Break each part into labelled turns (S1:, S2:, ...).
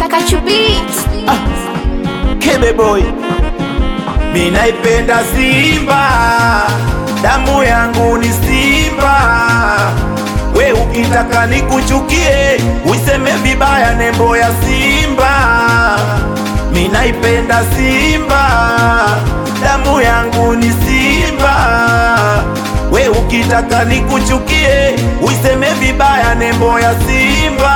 S1: Kachu Beat.
S2: Kebe boy, mi naipenda Simba, damu yangu ni Simba. We ukitaka nikuchukie, useme vibaya nembo ya Simba. Mi naipenda Simba, damu yangu ni Simba. We ukitaka nikuchukie, useme vibaya nembo ya Simba.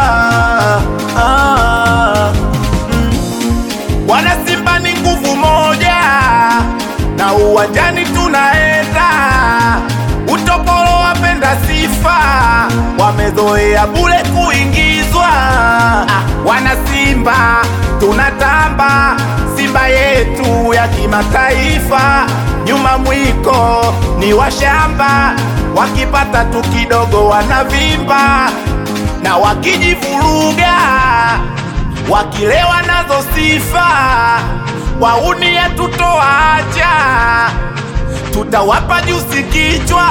S2: Ah. Wana Simba ni nguvu moja, na uwanjani tunaenda. Utopolo wapenda sifa, wamezoea bure kuingizwa. Ah, wana Simba tunatamba, Simba yetu ya kimataifa. Nyuma mwiko ni washamba, wakipata tu kidogo wanavimba, na wakijivuruga wakilewa nazo sifa, wauni tutoacha, tutawapa jusi kichwa.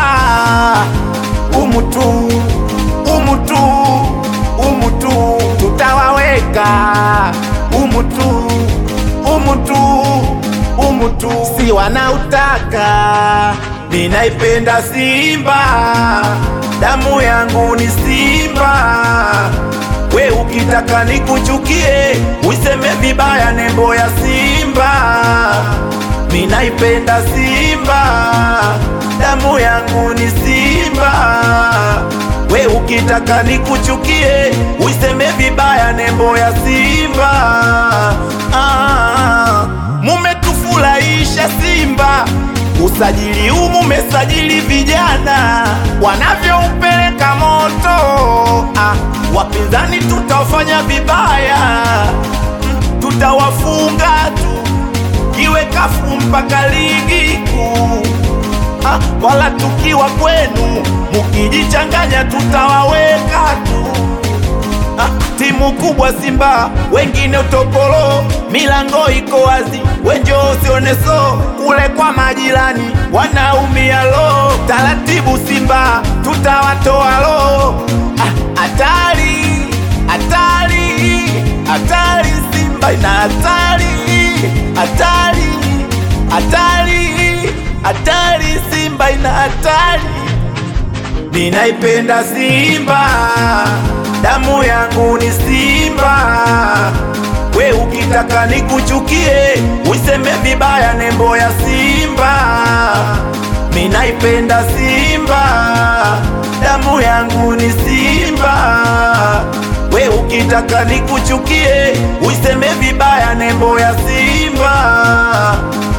S2: Umutu, umutu, umutu, tutawaweka umutu, umutu, umutu, si wanautaka. Ninaipenda Simba, damu yangu ni Simba. We ukitaka nikuchukie, useme vibaya nembo ya Simba. Mi naipenda Simba, damu yangu ni Simba. We ukitaka nikuchukie, useme vibaya nembo ya Simba. Ah, mumetufurahisha Simba, usajili huu mumesajili vijana wanavyoupeleka moto. Ah, wapinzani tutawafanya vibaya, Mm, tutawafunga tu kiwe kafu mpaka ligi kuu. Ah, wala tukiwa kwenu mukijichanganya tutawaweka tu. Ah, timu kubwa Simba, wengine utopolo, milango iko wazi, wenjo usione so kule kwa majirani wanaumia lo. Taratibu Simba, tutawatoa lo. Ah, Hatari, hatari, hatari, Simba ina hatari, hatari, hatari, hatari, Simba ina hatari. Ninaipenda Simba, damu yangu ni Simba. We ukitaka nikuchukie, useme vibaya nembo ya Simba. Ninaipenda Simba, damu yangu ni Simba. We ukitaka nikuchukie, useme vibaya nembo ya Simba.